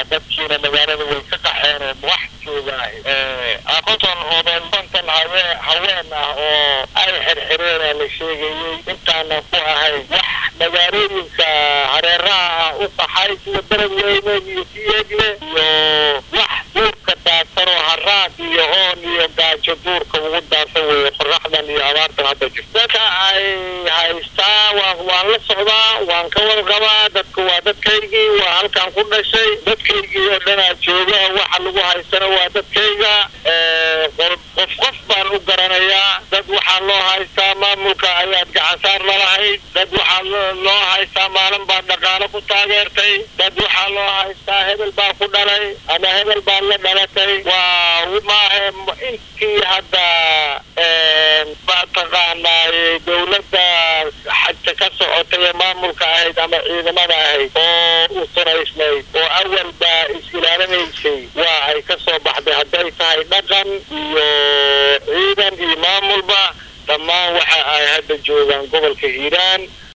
dadkiina magaalada way ka qaxeen oo wax joogaah aqoton odan konton hawe haween ah oo ay xirxireena la sheegayey intaanan ku ahayn wax magaalooyinka hareeraha ah u qaxay sida darab weyne iyo siyeegle iyo wax duurka daadsan oo haraad iyo oon iyo gaajo duurka ugu daadsan weeye qoraxdan iyo abaartan hadda jirto dadka ay haystaa waa waan la socdaa waan ka warqabaa dadku waa dadkaygii waa halkaan ku dhashay dadkaygii oo dhanaa jooga waxa lagu haystana waa dadkayga qof qof baan u garanayaa dad waxaa loo haystaa maamulka ayaad gacansaar lalahayd dad waxaa loo haystaa maalin baa dhaqaalo ku taageertay dad waxaa loo haystaa hebel baa ku dhalay ama hebel baa la dhalatay waa maahe intii hadda mataqaanaaye dawladda xagta ka socotay ee maamulka ahayd ama ciidamada ahayd oo u sanaysnayd oo awal baa is-ilaalinaysay waa ay ka soo baxday hadday tahay dhaqan iyo ciidan iyo maamulba dhammaan waxa ay hadda joogaan gobolka hiiraan